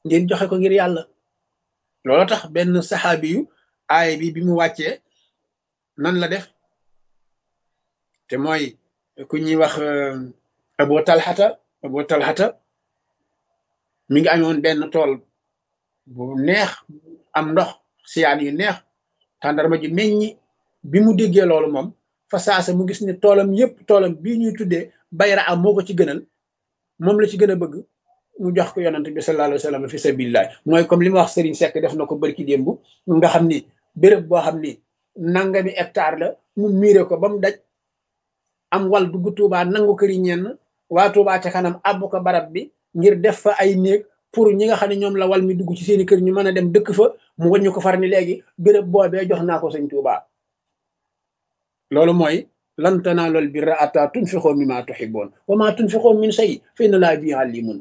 ngeen joxe ko ngir yàlla loolu tax benn saxaabi yu aay bi bi mu wàccee nan la def te mooy ku ñuy wax abo talxata abo talxata mi ngi amoon benn tool bu neex am ndox siyaan yu neex tàndarma ji meññi bi mu déggee loolu moom fa saasa mu gis ne toolam yépp toolam bii ñuy tuddee bayra am moo ko ci gënal moom la ci gën a bëgg mu jox ko yonante bi sallallahu alayhi wa sallam fi sabilillah mooy comme li ma wax Serigne Seck def na ko barki démb nga xam ni béréb boo xam ni nangami hectare la mu miire ko ba mu daj am wal dugg Tuubaa nangu këri ñenn waa Tuubaa ca kanam àbb ko barab bi ngir def fa ay néeg pour ñi nga xam ne ñoom la wal mi dugg ci seeni kër ñu mën a dem dëkk fa mu wàññi ko far ni léegi béréb boobee jox naa ko sëñ Tuubaa loolu mooy lan tanaalul birra hattaa tunfiqu mimmaa tuhibbuun wa maa tunfiqu min shay'in fa inna Allaaha bihi aliimun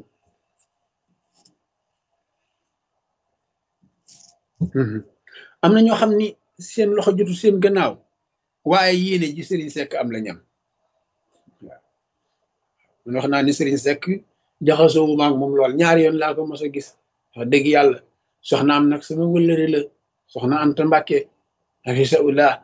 am na ñoo xam ni seen loxo jotu seen gannaaw waaye yéene ji Serigne Seck am la ñam waaw man wax naa ni Serigne Seck jaxasoo bu maag moom lool ñaari yoon laa ko mos a gis wax dëgg yàlla soxna am nag sama wëllëre la soxna Anta Mbàkke hafisahullah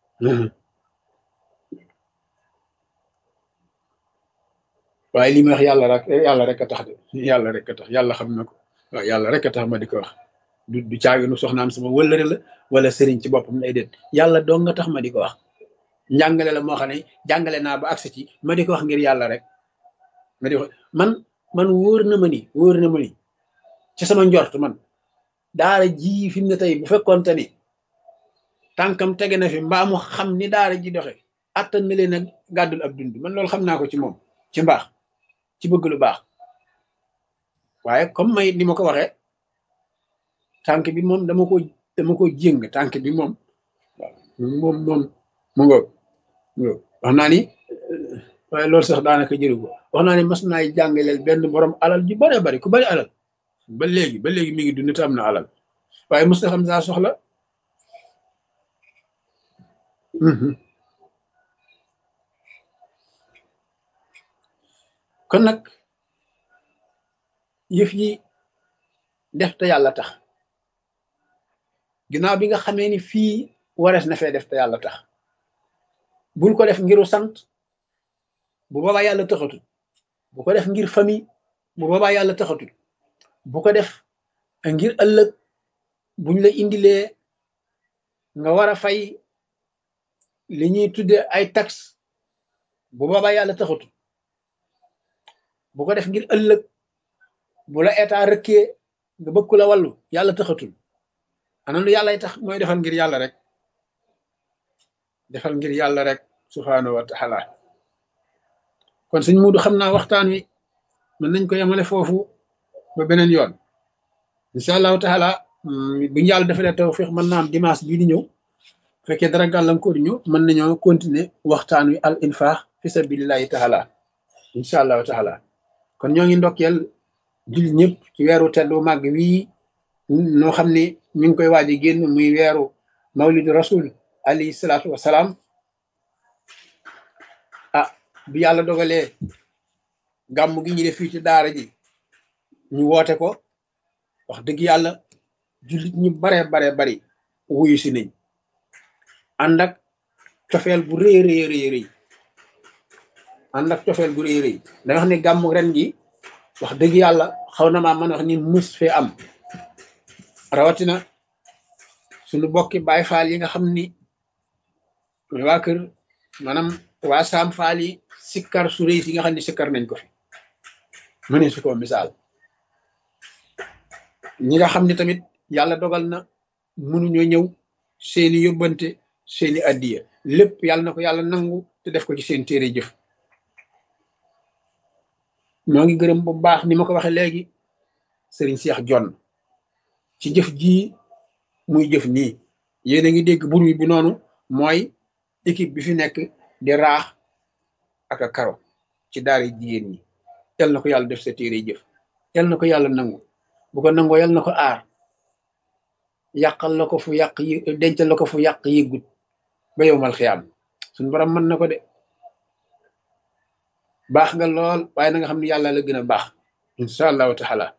waaye li may wax yàlla rek yàlla rek a tax de yàlla rek a tax yàlla xam na ko waaw yàlla rek a tax ma di ko wax du du caaginu soxnaam sama wëllëre la wala sëriñ ci boppam lay déet yàlla dong nga tax ma di ko wax njàngale la moo xam ne jàngale naa ba agsi ci ma di ko wax ngir yàlla rek ma di ko man man wóor na ma ni wóor na ma ni ci sama njort man daara ji fi mu ne tey bu fekkoonte ni tànkam tege na fi mbaa mu xam ni daara ji doxe attan na leen a gàddul ab dund man loolu xam naa ko ci moom ci mbaax ci bëgg lu baax waaye comme may ni ma ko waxee tànk bi moom dama ko dama ko jéng tànk bi moom waaw moom moom mu ngo wax naa ni waaye loolu sax daanaka jëru ko wax naa ni mas naay jàngaleel benn borom alal ju bare bari ku bari alal ba léegi ba léegi mi ngi dund te am na alal waaye mos na xam saa soxla kon nag yëf yi def te yàlla tax ginnaaw bi nga xamee ni fii warees na fee def te yàlla tax bul ko def ngiru sant bu boobaa yàlla taxatul bu ko def ngir famille bu boobaa yàlla taxatul bu ko def ngir ëllëg buñ la indilee nga war a fay li ñuy tudde ay taxe bu boobaa yàlla taxatul bu ko def ngir ëllëg bu la état rëkkee nga bëgg la wàllu yàlla taxatul ana lu yàllay tax mooy defal ngir yàlla rek defal ngir yàlla rek subhaanahu wa taala kon sëñ Muudu xam naa waxtaan wi mën nañ ko yemale foofu ba beneen yoon incha allahu taala bu ñu yàlla defalee tawfiq mën naa am dimanche bii di ñëw fekkee dara gàllankoor ñu mën nañoo continuer waxtaan wi al infaq fi sabilillahi taala incha allahu taala kon ñoo ngi ndokkeel jullit ñëpp ci weeru teddu màgg wii noo xam ne mi ngi koy waaj a génn muy weeru mawlidu rasul alayhi salaatu wasalaam ah bi yàlla dogalee gàmm gi ñu def fii ci daara ji ñu woote ko wax dëgg yàlla jullit ñu bare bare bari wuyu si nañ ànd ak cofeel bu rëy rëy rëy rëy ànd ak cofeel bu rëy rëy da wax ne gàmm ren gi wax dëgg yàlla xaw na maa mën wax ni mus fee am rawatina suñu bokki baay faal yi nga xam ni waa kër maanaam waa saam faal yi sikkar su rëy si nga xam ne sikkar nañ ko fi mëne su ko misaal ñi nga xam ne tamit yàlla dogal na mënuñoo ñëw seeni yóbbante seeni addiya lépp yàlla na ko yàlla nangu te def ko ci seen téere jëf ñoo ngi gërëm bu baax ni ma ko waxee léegi sëriñ Seex Jonn ci jëf jii muy jëf nii yéen a ngi dégg bruit bi noonu mooy équipe bi fi nekk di raax ak a karo ci daara jigéen ñi yal na ko yàlla def sa téere jëf yal na ko yàlla nangu bu ko nangoo yal na ko aar yàqal la ko fu yàq yi dencal la ko fu yàq yëggut ba yowmal xiyaam suñu borom mën na ko de baax nga lool waaye na nga xam ne yàlla la gën a baax incha allahu taala